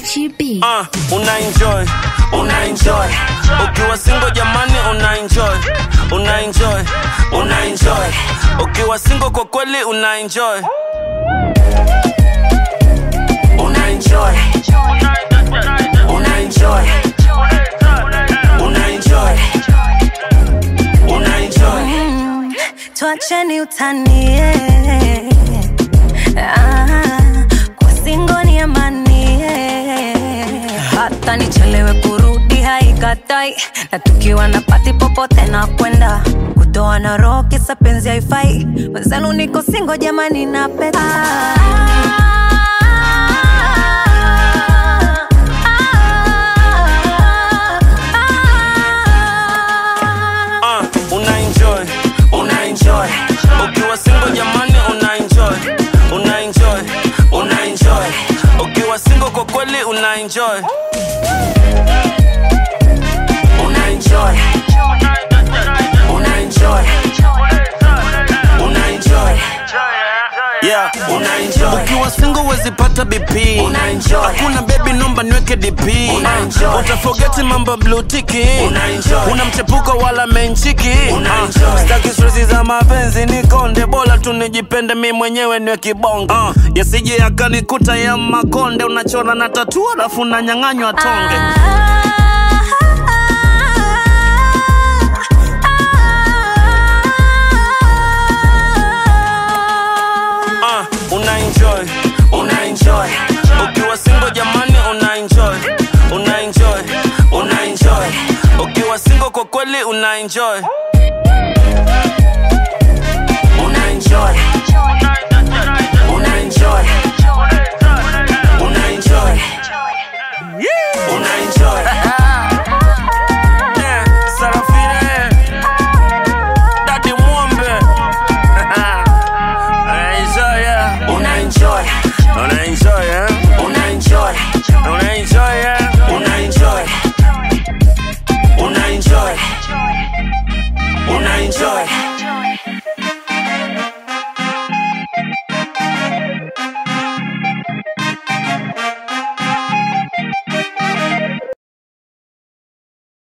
Gachi B. uh, una enjoy una enjoy ukiwa single jamani una enjoy una enjoy una enjoy ukiwa single kwa kweli una enjoy una enjoy una enjoy una enjoy una enjoy Tuacheni utanie ah, kwa singo ni amani hata nichelewe kurudi haikatai na tukiwa na pati popote na kwenda kutoa na roho kisa penzi haifai wenzenu niko singo jamani na peta uh, una enjoy una enjoy ukiwa single jamani una enjoy una enjoy una enjoy ukiwa single kwa kweli una enjoy una enjoy una enjoy una enjoy Yeah, una enjoy. Ukiwa single wezi pata BP una enjoy. Hakuna baby nomba niweke DP una enjoy. Utafogeti mambo blue tiki una enjoy. Una mchepuko wala menchiki una enjoy. Staki stress za mapenzi ni konde bora tu nijipende mi mwenyewe niwe kibonge uh, yasije yakanikuta ya makonde unachora na tatua alafu unanyang'anywa tonge uh, una enjoy una enjoy ukiwa single jamani una enjoy una enjoy una enjoy ukiwa single kwa kweli una enjoy una enjoy una enjoy una enjoy una enjoy Yeah, Sarafine Daddy Mwombe Una enjoy, yeah. Una enjoy Una enjoy